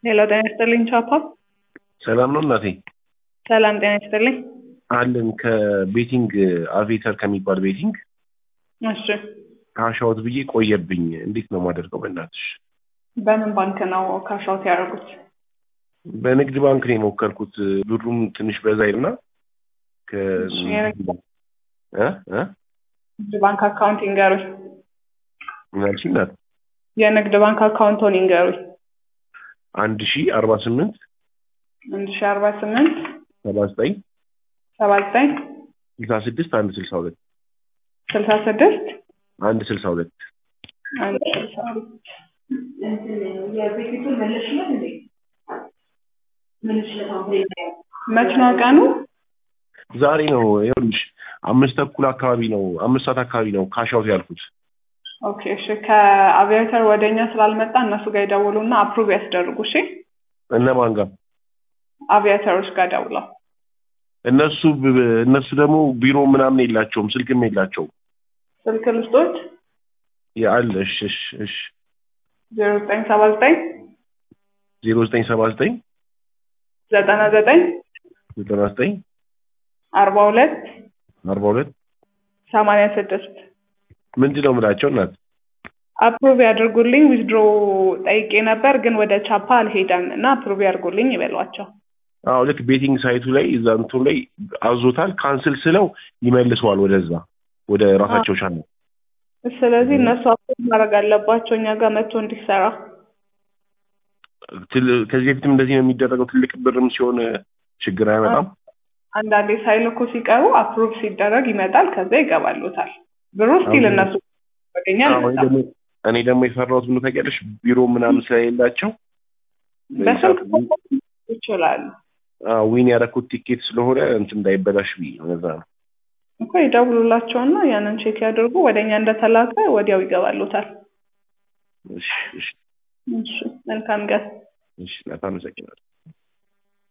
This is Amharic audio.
ሄሎ ጤና ይስጥልኝ ቻፓ። ሰላም ነው እናቴ? ሰላም ጤና ይስጥልኝ። አለን ከቤቲንግ አቬተር ከሚባል ቤቲንግ እሺ ካሻውት ብዬ ቆየብኝ። እንዴት ነው የማደርገው? በእናትሽ በምን ባንክ ነው ካሻውት ያደረጉት? በንግድ ባንክ ነው የሞከርኩት። ብሩም ትንሽ በዛ ይልና እሺ፣ የንግድ እ እ ንግድ ባንክ አካውንት ይንገሩኝ። ምን አልሽኝ እናት? የንግድ ባንክ አካውንቶን ይንገሩኝ። አንድ ሺ አርባ ስምንት አንድ ሺ አርባ ስምንት ሰባ ዘጠኝ ሰባ ዘጠኝ ስልሳ ስድስት አንድ ስልሳ ሁለት ስልሳ ስድስት አንድ ስልሳ ሁለት አንድ ስልሳ ሁለት መች ነው ቀኑ? ዛሬ ነው ይኸውልሽ፣ አምስት ተኩል አካባቢ ነው አምስት ሰዓት አካባቢ ነው ካሻውት ያልኩት። ኦኬ እሺ። ከአቪያተር ወደ እኛ ስላልመጣ እነሱ ጋር ይደውሉና አፕሩቭ ያስደርጉ። እሺ እነማን ጋር? አቪያተሮች ጋር ደውለው እነሱ ብ- እነሱ ደግሞ ቢሮ ምናምን የላቸውም ስልክም የላቸውም። ስልክ ልስጦች ያለ እሺ እሺ እሺ ዜሮ ዘጠኝ ሰባ ዘጠኝ ዜሮ ዘጠኝ ሰባ ዘጠኝ ዘጠና ዘጠኝ ዘጠና ዘጠኝ አርባ ሁለት አርባ ሁለት ሰማንያ ስድስት ምንድን ነው የምላቸው እናት? አፕሩቭ ያድርጉልኝ። ዊዝድሮ ጠይቄ ነበር ግን ወደ ቻፓ አልሄደም እና አፕሩቭ ያድርጉልኝ ይበሏቸው። አዎ ልክ ቤቲንግ ሳይቱ ላይ እዛ እንትኑ ላይ አዞታል። ካንስል ስለው ይመልሰዋል ወደዛ ወደ ራሳቸው ቻናል። ስለዚህ እነሱ አፕሩቭ ማድረግ አለባቸው እኛ ጋር መጥቶ እንዲሰራ። ትል- ከዚህ በፊትም እንደዚህ ነው የሚደረገው። ትልቅ ብርም ሲሆን ችግር አይመጣም። አንዳንዴ ሳይልኩ ሲቀሩ አፕሩቭ ሲደረግ ይመጣል፣ ከዛ ይገባሉታል። ብሩ ስቲል አዎ። እነሱ ያገኛል አዎ፣ እኔ ደግሞ- እኔ ደግሞ የፈራሁት ምን ታውቂያለሽ፣ ቢሮ ምናምን ስለሌላቸው በስልክ ይችላሉ አዎ፣ ዊን ያደረኩት ቲኬት ስለሆነ እንትን እንዳይበላሽ ብዬ ነው። ለዛ ነው። እኮ ይደውሉላቸውና ያንን ቼክ ያድርጉ። ወደ እኛ እንደተላከ ወዲያው ይገባሉታል። እሺ እሺ እሺ መልካም ቀን። እሺ፣ እናት አመሰግናለሁ።